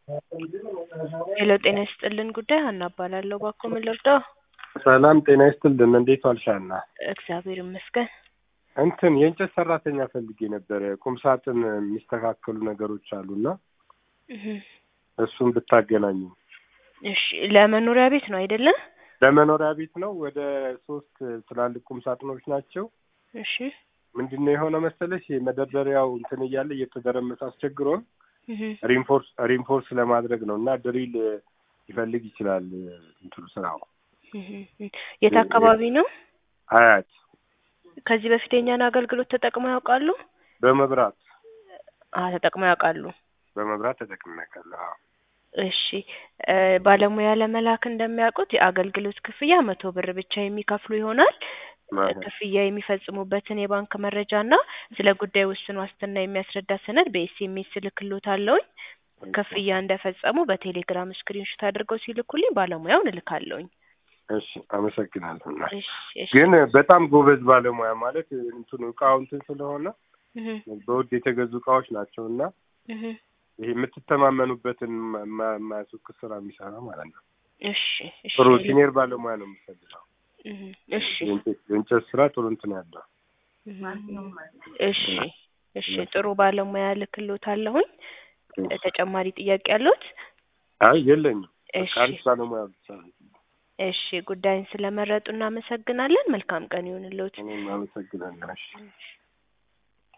ሄሎ ጤና ይስጥልን ጉዳይ ሀና እባላለሁ። እባክዎ ምን ልርዳው? ሰላም ጤና ይስጥልን። እንዴት ዋልሽ ሀና? እግዚአብሔር ይመስገን። እንትን የእንጨት ሰራተኛ ፈልጌ ነበረ። ቁም ሳጥን የሚስተካከሉ ነገሮች አሉና እህ፣ እሱን ብታገናኙ። እሺ ለመኖሪያ ቤት ነው አይደለ? ለመኖሪያ ቤት ነው። ወደ ሶስት ትላልቅ ቁም ሳጥኖች ናቸው። እሺ ምንድን ነው የሆነ መሰለሽ መደርደሪያው እንትን እያለ እየተደረመሰ አስቸግሮን እህ፣ ሪንፎርስ ሪንፎርስ ለማድረግ ነው እና ድሪል ይፈልግ ይችላል እንትኑ ስራው እህ፣ እህ። የት አካባቢ ነው? አያት ከዚህ በፊት የኛን አገልግሎት ተጠቅመው ያውቃሉ? በመብራት አ ተጠቅመው ያውቃሉ። በመብራት ተጠቅሜያለሁ። አዎ። እሺ እ ባለሙያ ለመላክ እንደሚያውቁት የአገልግሎት ክፍያ መቶ ብር ብቻ የሚከፍሉ ይሆናል። ማለት ክፍያ የሚፈጽሙበትን የባንክ መረጃ እና ስለ ጉዳዩ ውስን ዋስትና የሚያስረዳ ሰነድ በኤስኤምኤስ እልክልዎታለሁኝ። ክፍያ እንደፈጸሙ በቴሌግራም ስክሪንሾት አድርገው ሲልኩልኝ ባለሙያውን እልካለሁኝ። እሺ አመሰግናለሁ። እና እሺ እሺ ግን በጣም ጎበዝ ባለሙያ ማለት እንትኑ እቃው እንትን ስለሆነ እህ፣ በውድ የተገዙ እቃዎች ናቸው እና እህ። ይሄ የምትተማመኑበትን ማ- ማ- የማያስወቅስ ስራ የሚሰራ ማለት ነው። እሺ እሺ ጥሩ ሲኒየር ባለሙያ ነው የምፈልገው። እህ፣ እሺ የእንጨት የእንጨት ስራ ጥሩ እንትን ያለው እህ። እሺ እሺ ጥሩ ባለሙያ እልክልዎታለሁኝ። ተጨማሪ ጥያቄ አለዎት? አይ የለኝም። እሺ በቃ አሪፍ ባለሙያ ብቻ ነው። እሺ ጉዳይን ስለመረጡ እናመሰግናለን። መልካም ቀን ይሁንልዎት። እኔም አመሰግናለሁ። እሺ እሺ